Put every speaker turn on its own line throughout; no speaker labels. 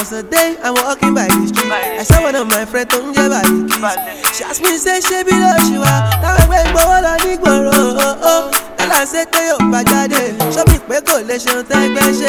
was a day I'm walking by the street. I saw one of my friends tó ń jẹ́ Baliki. She asked me say ṣé bí ló ṣe wá? Táwọn ẹgbẹ́ ìgbowó lọ ní gbòòrò. Kálá ṣe pé yóò bá jáde. Ṣọ́bì pé kò lè ṣe ohun tẹ́gbẹ́ ṣe.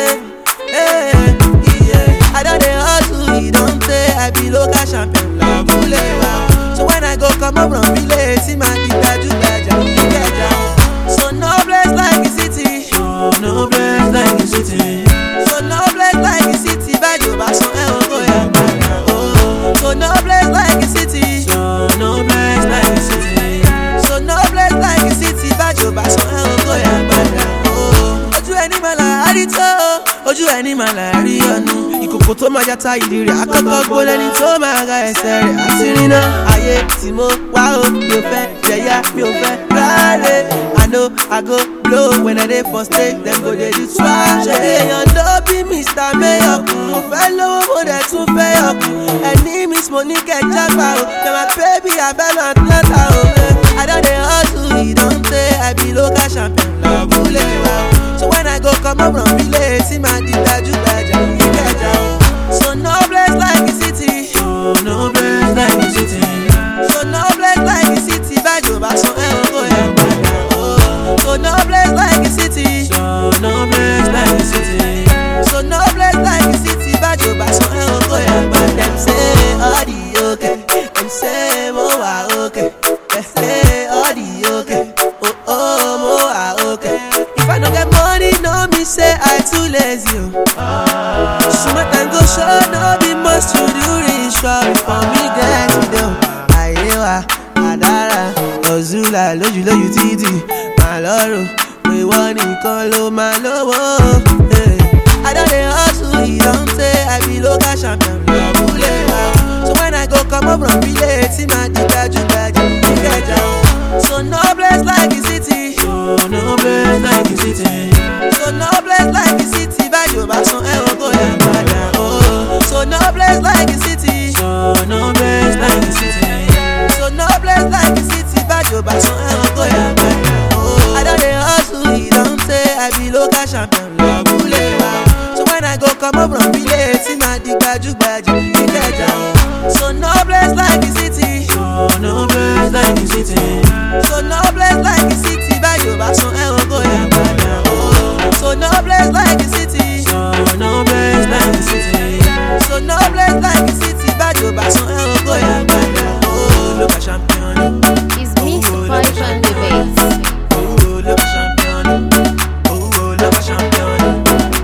I don dey hustle, e don tey. I be local champion lábúlé wa. So when I go comot from village, see my big gbajú-gbajà ìkẹjà. So no place like the city. So no place like the city. So no place like the city. Bájò bá san ẹ̀ ò kó yà padà. Oh. So no place like the city. So no place like the city. So no place like the city. Bájò bá san ẹ̀ ò kó yà padà. Oh. Ojú ẹni máa là á rí tó. Ojú ẹni máa là á rí ọ̀nù. Ìkòkò tó máa jata ìdí rẹ̀ àkọ́kọ́ gbólé ní tó máa ra ẹsẹ̀ rẹ̀ àti ríná. Ayé tí mo wá o, mi ò fẹ́ jẹ̀yà, mi ò fẹ́ ráre. I know I go blow when I dey for stage, dem go dey do swag. Ṣé èèyàn ló bí Mr. Mayor kù? Mo fẹ́ lówó mo dẹ̀ tún fẹ́ yọkù. Ẹni miss mo ní kẹjá gbà o. Na my baby abẹ́nu Atlanta o. I don dey hustle, e don tey. I be local champion lábúlé wa o. So when I go comot from village, see my di gbajú-gbajà ìkẹjà o. So no place like the city. So no place like the city. So no place like the city. Bájò bá san ẹ̀ ò kó yà padà o. So no place like the city. So no place like the city. So no place like the city. Bájò bá san ẹ̀ ò kó yà padà. Dem say all the okay. Dem say mo wà okay. Dem say all the okay. Oh oh mo wà okay. If I no get money, no me say I too lazy o. Smart time go show, no be must to do ritual for me get it o. Ayé wa, àdára, Ozula lójú lójú títì, màá lọ́rùn, pé wọ́n nìkan ló máa lówó. eh. I don dey hustle, e don tey, I be local champion lábúlé wa. So when I go comot from village, see my di gbajú-gbajà ìkẹjà o. So no place like the city. So no place like the city. So no place like the city. Bájò bá san ẹ̀ ò kó yà padà o. So no place like the city. So no place like the city. So no place like the city. Bájò bá san ẹ̀ ò kó yà padà o. I don dey hustle, e don tey. I be local champion lábúlé wa. So when I go comot from village, see my di gbajú-gbajà ìkẹjà o. So no place like the city. So no place like the city. So no place like the city. Bájò bá san ẹ̀ ò kó yà padà o. So no place like the city. So no place like the city. So no place like the city. Bájò bá san ẹ̀ ò kó yà padà o. Local champion.
It's mixed vibes and debates.
Oh, local champion. Oh, local champion.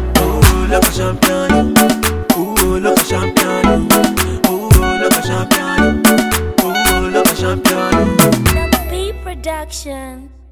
Oh, local champion. Oh, local champion. Oh, local champion. Oh, local champion.
Double P Production.